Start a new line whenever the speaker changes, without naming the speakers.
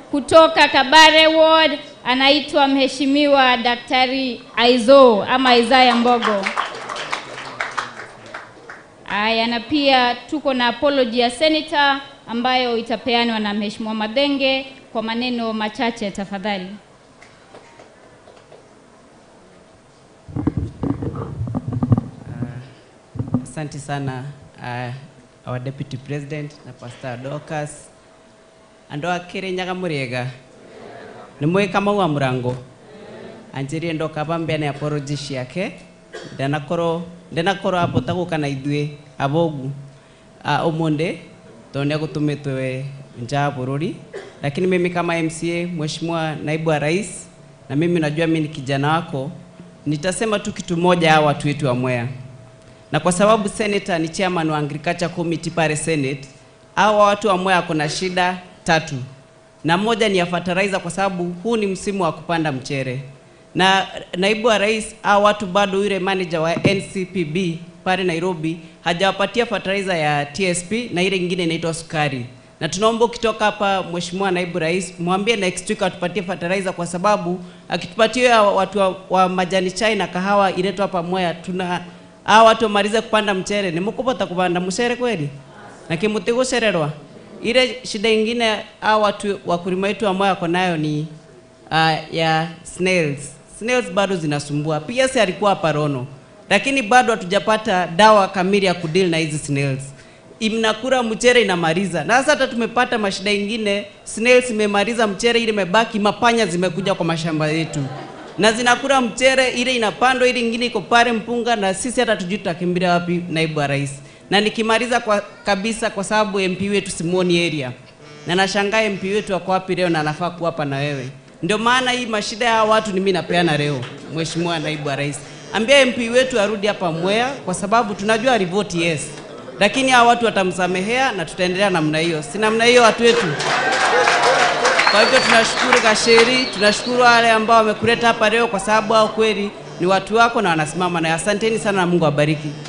kutoka Kabare Ward anaitwa Mheshimiwa Daktari Aizo ama Isaya Mbogo. Aya, na pia tuko na apology ya senator ambayo itapeanwa na Mheshimiwa Madenge kwa maneno machache tafadhali.
Asante sana uh, our deputy president na pastor Dorcas andu akiri nyaga muriega ni mwi kamau wa murango anjirie ndoka hapa mbene apology ciake ndanakorwo ndanakorwo abota guka na ithuĩ abogu uh, umundi tondu ni agutumitwe nja ya bururi lakini mimi kama MCA mheshimiwa naibu wa rais na mimi najua mimi ni kijana wako nitasema tu kitu moja hawa watu wetu wa Mwea na kwa sababu senator ni chairman wa agriculture committee pale senate hawa watu wa Mwea kuna shida tatu na moja ni ya fertilizer kwa sababu huu ni msimu wa kupanda mchere na naibu wa rais hawa watu bado yule manager wa NCPB pale Nairobi hajawapatia fertilizer ya TSP na ile ingine inaitwa sukari na tunaomba ukitoka hapa mheshimiwa naibu rais mwambie next week atupatie fertilizer kwa sababu akitupatia watu wa, wa majani chai na kahawa iletwe hapa Mwea tuna hawa watu wamalize kupanda mchere ni mukupata kupanda mchere kweli na kimuti gucererwa ile shida ingine hawa watu wakulima wetu ambao wako nayo ni uh, ya snails snails bado zinasumbua pia si alikuwa hapa Rono lakini bado hatujapata dawa kamili ya kudeal na hizi snails inakula mchere inamaliza na sasa hata tumepata mashida ingine snails imemaliza mchere ile imebaki mapanya zimekuja kwa mashamba yetu na zinakula mchere ile inapandwa ile ingine iko pale mpunga na sisi hata tujui tutakimbilia wapi naibu wa rais na nikimaliza kwa kabisa kwa sababu MP wetu Simoni area na nashangaa MP wetu ako wapi leo na anafaa kuwa hapa na wewe ndio maana hii mashida ya hawa watu ni mimi napeana leo mheshimiwa naibu wa rais ambia MP wetu arudi hapa Mwea kwa sababu tunajua alivoti yes lakini hawa watu watamsamehea na tutaendelea namna hiyo si namna hiyo watu wetu kwa hivyo tunashukuru Kasheri, tunashukuru wale ambao wamekuleta hapa leo, kwa sababu hao kweli ni watu wako na wanasimama naye. Asanteni sana na Mungu awabariki.